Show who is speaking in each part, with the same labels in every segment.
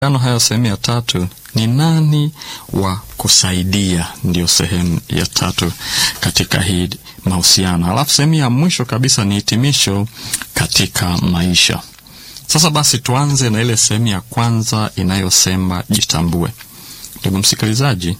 Speaker 1: ano haya sehemu ya tatu ni nani wa kusaidia, ndiyo sehemu ya tatu katika hii mahusiano. Alafu sehemu ya mwisho kabisa ni hitimisho katika maisha. Sasa basi, tuanze na ile sehemu ya kwanza inayosema jitambue. Ndugu msikilizaji,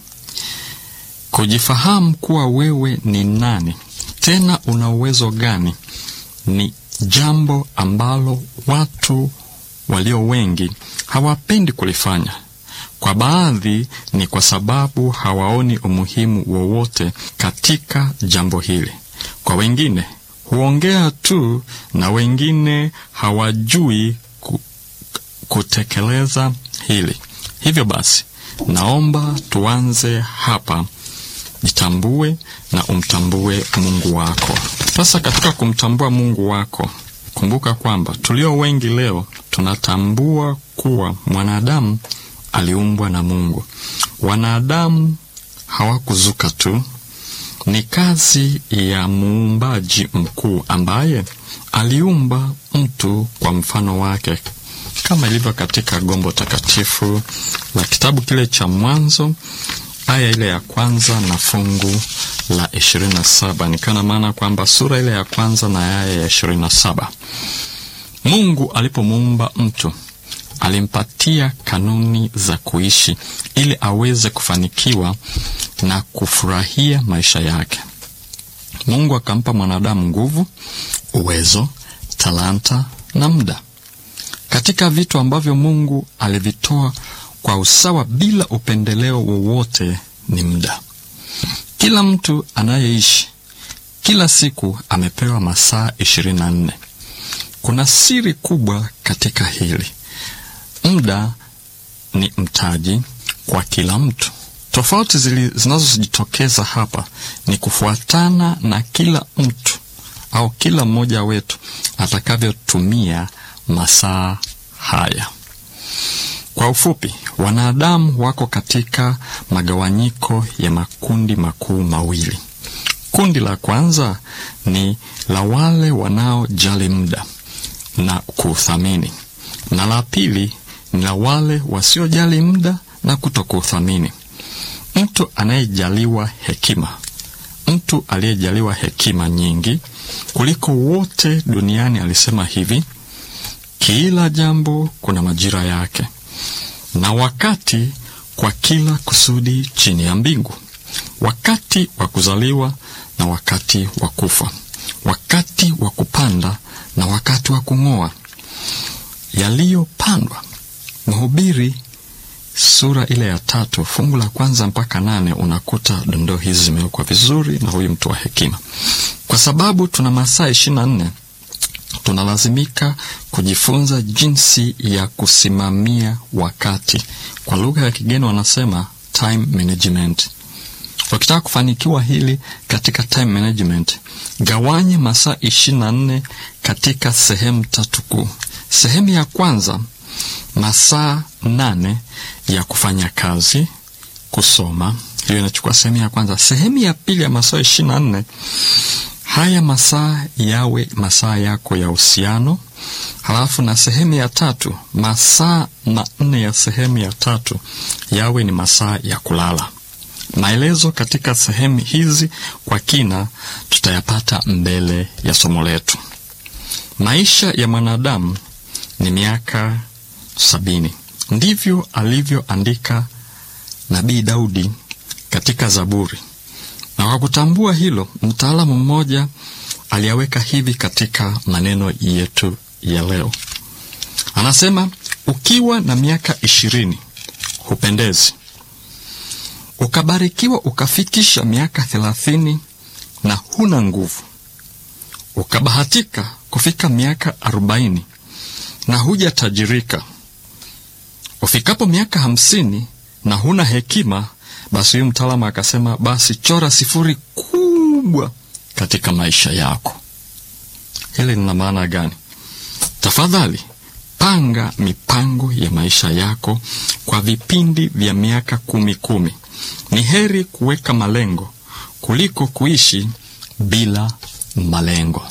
Speaker 1: kujifahamu kuwa wewe ni nani, tena una uwezo gani, ni jambo ambalo watu walio wengi hawapendi kulifanya. Kwa baadhi ni kwa sababu hawaoni umuhimu wowote katika jambo hili. Kwa wengine huongea tu, na wengine hawajui ku, kutekeleza hili. Hivyo basi, naomba tuanze hapa. Jitambue na umtambue Mungu wako. Sasa katika kumtambua Mungu wako, kumbuka kwamba tulio wengi leo tunatambua kuwa mwanadamu aliumbwa na Mungu. Wanadamu hawakuzuka tu, ni kazi ya muumbaji mkuu ambaye aliumba mtu kwa mfano wake, kama ilivyo katika gombo takatifu la kitabu kile cha Mwanzo aya ile ya kwanza na fungu la ishirini na saba nikana maana kwamba sura ile ya kwanza na aya ya ishirini na saba Mungu alipomuumba mtu alimpatia kanuni za kuishi ili aweze kufanikiwa na kufurahia maisha yake. Mungu akampa mwanadamu nguvu, uwezo, talanta na muda. Katika vitu ambavyo Mungu alivitoa kwa usawa bila upendeleo wowote ni muda. Kila mtu anayeishi kila siku amepewa masaa ishirini na nne. Kuna siri kubwa katika hili. Muda ni mtaji kwa kila mtu. Tofauti zinazojitokeza hapa ni kufuatana na kila mtu au kila mmoja wetu atakavyotumia masaa haya. Kwa ufupi, wanadamu wako katika magawanyiko ya makundi makuu mawili. Kundi la kwanza ni la wale wanaojali muda na kuuthamini, na la pili ni la wale wasiojali muda na kutokuuthamini. Mtu anayejaliwa hekima, mtu aliyejaliwa hekima nyingi kuliko wote duniani alisema hivi: kila jambo kuna majira yake na wakati kwa kila kusudi chini ya mbingu, wakati wa kuzaliwa na wakati wa kufa, wakati wa kupanda na wakati wa kung'oa yaliyopandwa. Mhubiri sura ile ya tatu fungu la kwanza mpaka nane unakuta dondoo hizi zimewekwa vizuri na huyu mtu wa hekima. Kwa sababu tuna masaa ishirini na nne tunalazimika kujifunza jinsi ya kusimamia wakati. Kwa lugha ya kigeni wanasema time management. Ukitaka kufanikiwa hili katika time management, gawanye masaa ishirini na nne katika sehemu tatu kuu. Sehemu ya kwanza, masaa nane ya kufanya kazi, kusoma, hiyo inachukua sehemu ya kwanza. Sehemu ya pili ya masaa ishirini na nne haya masaa yawe masaa yako ya uhusiano. Halafu na sehemu ya tatu, masaa manne ya sehemu ya tatu yawe ni masaa ya kulala. Maelezo katika sehemu hizi kwa kina tutayapata mbele ya somo letu. Maisha ya mwanadamu ni miaka sabini, ndivyo alivyoandika Nabii Daudi katika Zaburi na kwa kutambua hilo, mtaalamu mmoja aliyaweka hivi katika maneno yetu ya leo. Anasema, ukiwa na miaka ishirini hupendezi, ukabarikiwa ukafikisha miaka thelathini na huna nguvu, ukabahatika kufika miaka arobaini na hujatajirika, ufikapo miaka hamsini na huna hekima basi huyu mtaalamu akasema, basi chora sifuri kubwa katika maisha yako. Hili lina maana gani? Tafadhali panga mipango ya maisha yako kwa vipindi vya miaka kumi kumi. Ni heri kuweka malengo kuliko kuishi bila malengo.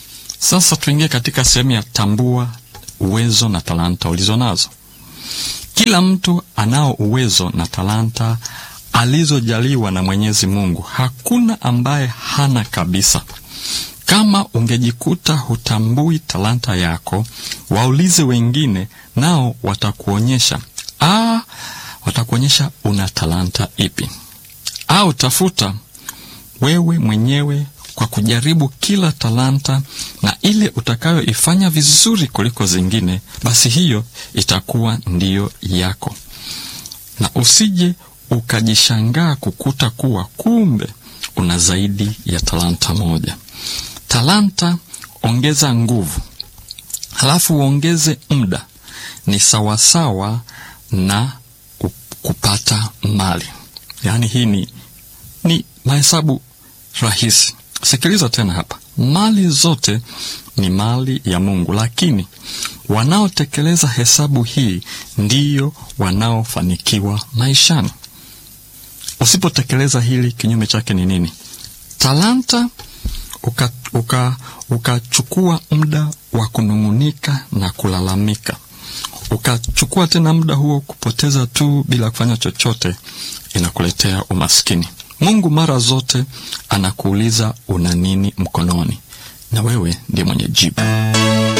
Speaker 1: Sasa tuingie katika sehemu ya tambua uwezo na talanta ulizo nazo. Kila mtu anao uwezo na talanta alizojaliwa na Mwenyezi Mungu. Hakuna ambaye hana kabisa. Kama ungejikuta hutambui talanta yako, waulize wengine, nao watakuonyesha ah, watakuonyesha una talanta ipi, au tafuta wewe mwenyewe kwa kujaribu kila talanta, na ile utakayoifanya vizuri kuliko zingine, basi hiyo itakuwa ndiyo yako, na usije ukajishangaa kukuta kuwa kumbe una zaidi ya talanta moja. Talanta ongeza nguvu, halafu uongeze muda, ni sawasawa na kupata mali. Yaani hii ni, ni mahesabu rahisi. Sikiliza tena hapa, mali zote ni mali ya Mungu, lakini wanaotekeleza hesabu hii ndiyo wanaofanikiwa maishani. Usipotekeleza hili, kinyume chake ni nini? Talanta ukachukua uka, uka muda wa kunung'unika na kulalamika, ukachukua tena muda huo kupoteza tu bila kufanya chochote, inakuletea umaskini. Mungu mara zote anakuuliza una nini mkononi, na wewe ndiye mwenye jibu.